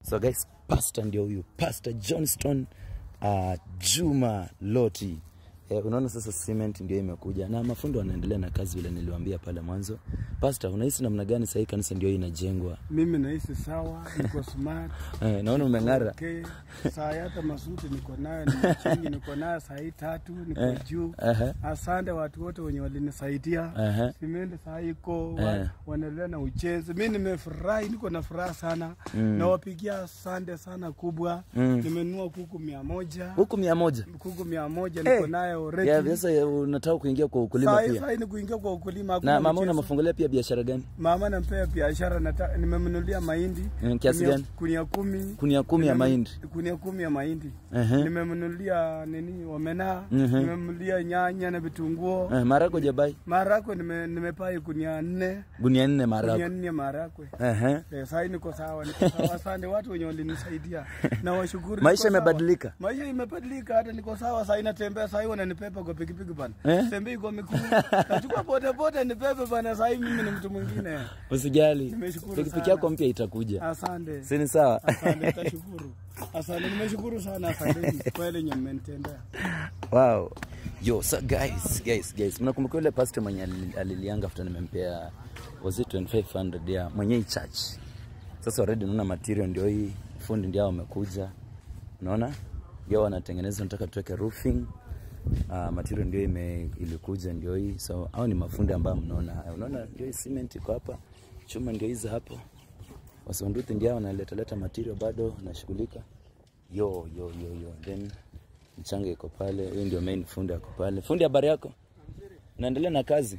So guys, pastor ndio huyu, Pastor Johnston uh, Juma Loti. Eh, unaona sasa cement ndio imekuja na mafundi wanaendelea na kazi vile niliwaambia pale mwanzo. Pastor, unahisi namna gani sasa hii kanisa ndio inajengwa? Mimi nahisi sawa, niko smart. Eh, naona umeng'ara. Okay. Saa hii hata masuti niko nayo, ni chini niko nayo saa hii tatu, niko juu. Aha. Asante watu wote wenye walinisaidia. Aha. Simendi saa hii iko Eh. wa, wanaendelea na uchezi. Mimi nimefurahi, niko na furaha sana. Nawapigia asante sana kubwa. Mm. Nimenunua kuku mia moja. Huku mia moja. Kuku mia moja Eh. niko nayo already. Ya, sasa eh, unataka kuingia kwa ukulima Saa hii pia. saa hii ni kuingia kwa ukulima. hakuna Na mama mchezo. unamafungulia pia biashara gani? Mama nampea biashara, nata- nimemnunulia mahindi Mm, kiasi Kunia- gani? Kunia kumi. Kunia kumi ya Nimem- mahindi. Kunia kumi ya mahindi. Ehe. Nimemnunulia nini omena, Mhm. nimemnunulia nyanya na vitunguu. Eh, marako jabai. Marakwe nime, nimepai kunia nne, Gunia nne kunia marako. nne marakwe. Ehe. Eh, sasa niko sawa, niko sawa. Asante watu wenye walinisaidia. Na washukuru. Maisha niko sawa. imebadilika? Maisha imebadilika hata niko sawa. Sasa natembea sasa wananipepa kwa pikipiki bana. Eh? Tembei kwa miguu. Nachukua boda boda nipepe bana. Sasa mimi ni mtu mwingine. Usijali. Nimeshukuru Pikipiki sana. yako mpya itakuja. Asante. Si ni sawa? Asante, tashukuru. Asante, nimeshukuru sana. Asante kwa ile yenye mmenitendea. Wow. Yo, so guys, guys, guys. Mnakumbuka yule pastor mwenye alili- alilianga after nimempea was it 2500 ya mwenye hii church. Sasa already naona material ndio hii, fundi ndio hao wamekuja. Unaona? Ndio wanatengeneza nataka tuweke roofing. Uh, material ndio ime ilikuja ndio hii. So hao ni mafundi ambao mnaona. Unaona ndio hii cement iko hapa. Chuma ndio hizi hapo. Wasunduthi ndio hao wanaleta leta material bado wanashughulika. Yo yo yo yo. Then mchanga iko pale. Huyu ndio main fundi ako pale. Fundi, habari yako? Naendelea na kazi.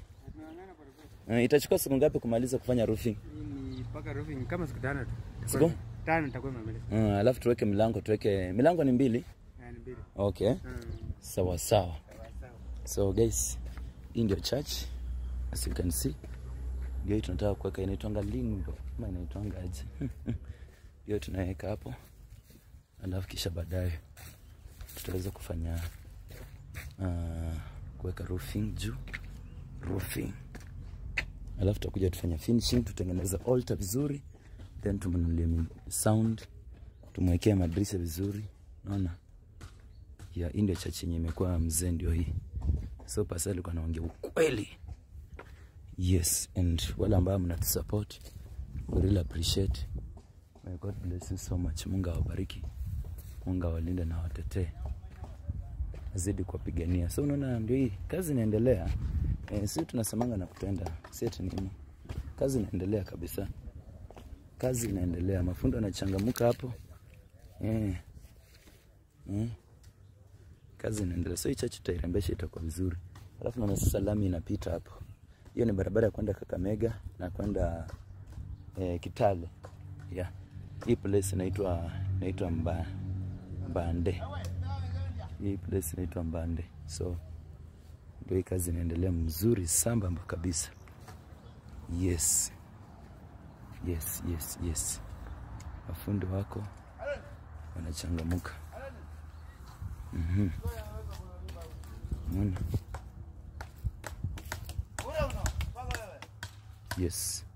Uh, itachukua siku ngapi kumaliza kufanya roofing? Ni mpaka roofing kama siku tano tu. Siku? Tano nitakuwa nimemaliza. Uh, alafu tuweke milango, tuweke milango ni mbili. Yani mbili. Okay. Sawa sawa. So guys, hii ndio church as you can see. Ndio hii tunataka kuweka inaitwanga lingo ama inaitwanga aje? Hiyo tunaweka hapo. Alafu kisha baadaye tutaweza kufanya uh, kuweka roofing juu roofing. Alafu tutakuja tufanya finishing, tutengeneza altar vizuri, then tumnunulie mi- sound, tumwekee madirisha vizuri, unaona ya hii ndio church yenye imekuwa mzee, ndio hii. So pastor alikuwa anaongea ukweli. Yes, and wale ambao mnatusupport we really appreciate. May God bless you so much. Mungu awabariki, Mungu awalinde na watetee, azidi kuwapigania. So unaona, ndio hii kazi inaendelea. Eh, si tunasemanga na kutenda, si ati nini. Kazi inaendelea kabisa, kazi inaendelea, mafundo yanachangamuka hapo eh. Eh kazi inaendelea. So hii church tutairembesha itakuwa vizuri. Alafu naona sasa lami inapita hapo. Hiyo ni barabara ya kwenda Kakamega na kwenda eh, Kitale. Yeah. Hii place inaitwa inaitwa Mba, Mbande. Hii place inaitwa Mbande. So ndio hii kazi inaendelea mzuri sambamba kabisa. Yes. Yes, yes, yes. Mafundi wako wanachangamuka. Unaona? Yes.